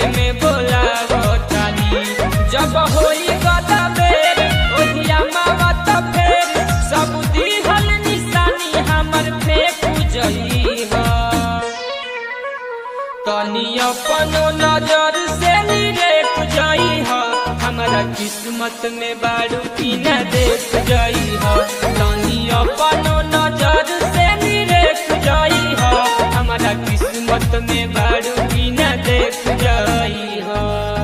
में बोला तानी जब होई गदा बेर ओहिया मावा त फेर सब दिहल निशानी हमर फेंकू जई ह तनी अपनो नजर से निरेख जई ह हमरा किस्मत में बारू की न देख जई ह तनी अपनो नजर से निरेख जई ह हमरा किस्मत में बारू की न देख जई ह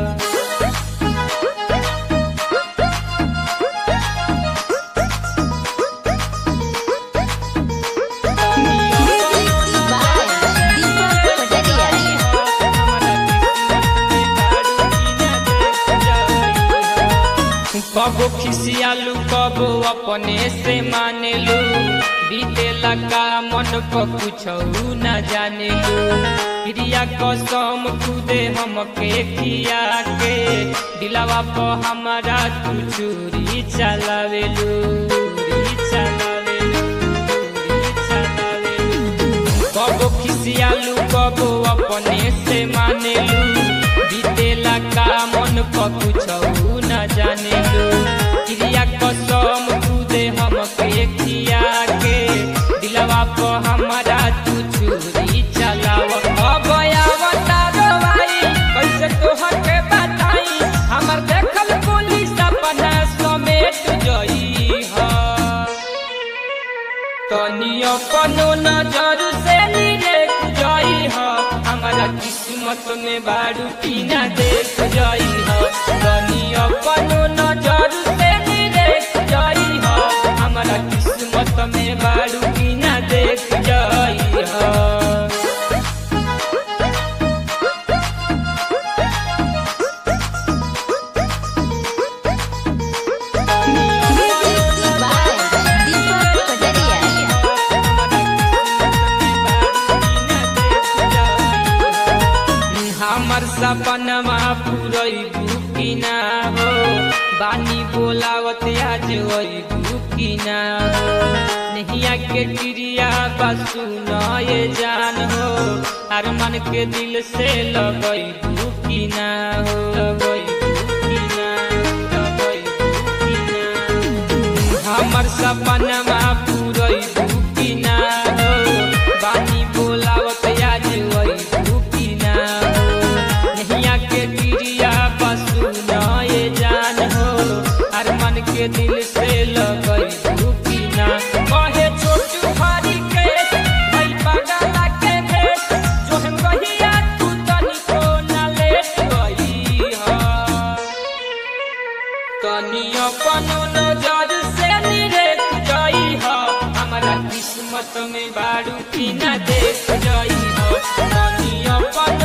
Music by Deepak Pataria. कबो खिसियालू कबो अपने से मानेलू बीते लगा मन पर कुछ न जानेलू प्रिया कसम खुदे हमके खिया के दिलावा पर हमारा तू चूरी चलावेलू चूरी चलावेलू चूरी चलावेलू कबो खिसियालू कबो अपने से मानेलू बीतेला का मन पर कुछ न जानेलू क्रिया कसम खुदे हमके खिया के दिलवा पर हमारा तू चूरी चलाव अब आवता रवाई कैसे तोहर के बताई हमर देखल पुलिस अपना समेट जई हा तनी अपनो नजर से निरेख जई ह हमारा किस्मत में बारू की न देख जई ह तनी अपनो नजर से निरेख जई ह हमारा किस्मत में बारू की न देख जई ह Music by Deepak Pataria. हमर सपनमा पुरैबू कि ना हो बानी बोलावत आज अइबू कि ना हो नहिया के क्रिया बसु ये जान हो हर मन के दिल से लगैबू कि ना हो लगैबू कि ना लगैबू कि ना हमर सपनमा पुरैबू कि ना हो बानी बोलावत आज अइबू कि ना हो नहिया के क्रिया बसु ये जान हो हर मन के दिल से लगैबू कि ना कहे छोटू हरी के भई पगला के भेष जो हम कहिया तू तनिको ना लेट गई हा तनी अपनो नजर से निरेख जई ह हमारा किस्मत में बारू की न देख जई ह तनी अपन